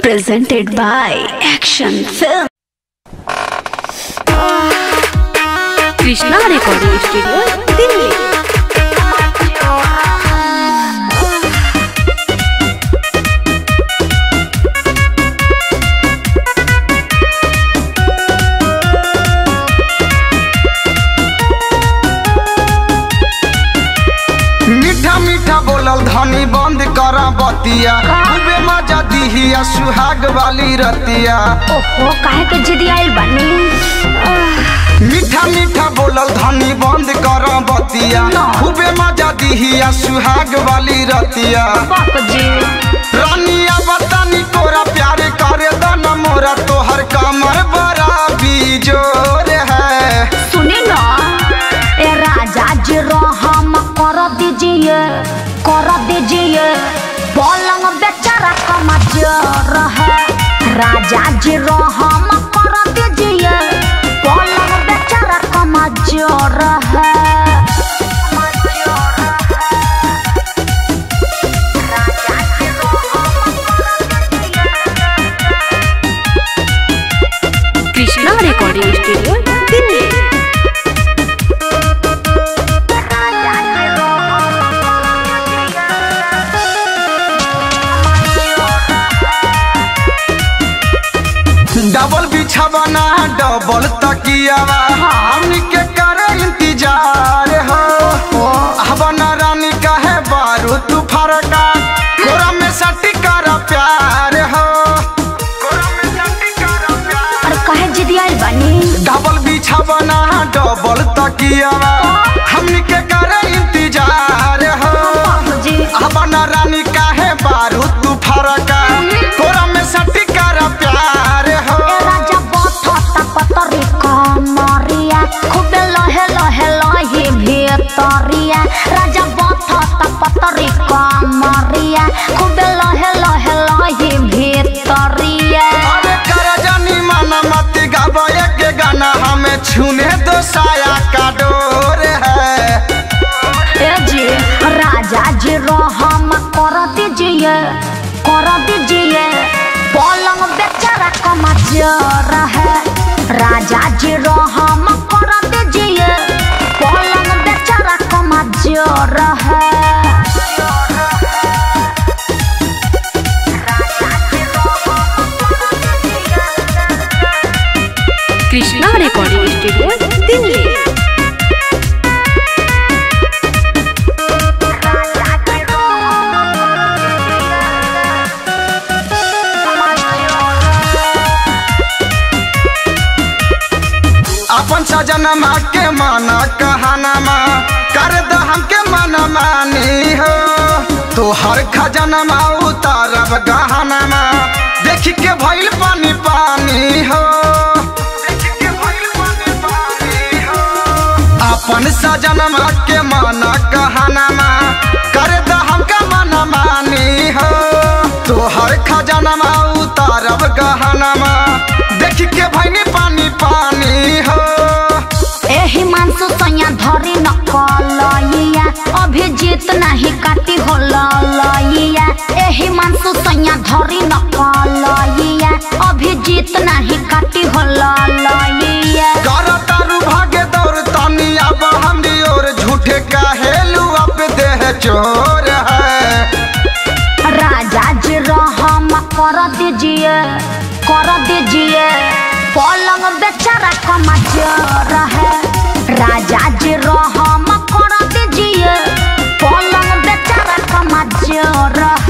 presented by Action Film. Krishna recording studio Delhi मीठा मीठा बोलल धनी बंद कर बतिया खूबे मजा दिहिया सुहाग वाली रतिया ओहो काहे के जिद आइल बानी मीठा मीठा बोलल धनी बंद कर बतिया खूबे मजा दिहिया सुहाग वाली रतिया बाप जी रानिया बतानी तोरा प्यार करे दन मोरा तोहर कमर बड़ा बिजोर है सुने ना ए राजा जी रहम कर दीजिए कर दीजिए पलंग बेचारा कमजोर है राजा जी रहम कर दीजिए पलंग बेचारा कमजोर है Krishna recording studio Delhi double बिछावना डबल तकियावा हमनी के करे इंतजार हो हवना रानी कहे बारू तू फरका कोरा में सटी कर प्यार हो कोरा में सटी कर प्यार और काहे जिद आइल बानी डबल बिछावना डबल तकियावा हमनी के करे इंतजार हो बाप जी हवना रानी कहे बारू तू फरका कोरा में सटी कर प्यार हो ए राजा बथता पतरी कमरिया खूबे लहे लहे लहे भीतरिया राजा बथता पतरी कमरिया खूबे लहे लहे लहे भीतरिया अरे कर जानी माना मत गावे के गाना हमें छूने दो साया का डोर है ए जी राजा जी रहम कर दीजिए कर दीजिए पलंग बेचारा कमजोर है राजा जी रहम कर दीजिए पलंग बेचारा कमजोर है कृष्णा रिकॉर्डिंग स्टूडियो दिल्ली अपन सजनमा के माना कहनमा कर द हमके मन मानी हो तोहर खजनमा उतारब गहनमा देख के भइल पानी पानी हो देख के भइल पानी पानी हो अपन सजनमा के माना कहनमा कर द हमका मन मानी हो तोहर खजनमा उतारब गहनमा देख के भइनी पानी पानी हो एही मानसु सैया धरी न कलैया अभिजीत नाही काटी हो लैया एही मानसु सैया धरी न कलैया अभिजीत नाही काटी हो लैया कर तारू भागे दौड़ तनी अब हमरी ओर झूठे कहेलू अब देह चोर है राजा जी रहम कर दीजिए कर दीजिए पलंग बेचारा कमजोर है राजा जी रहम कर दीजिए पलंग बेचारा कमजोर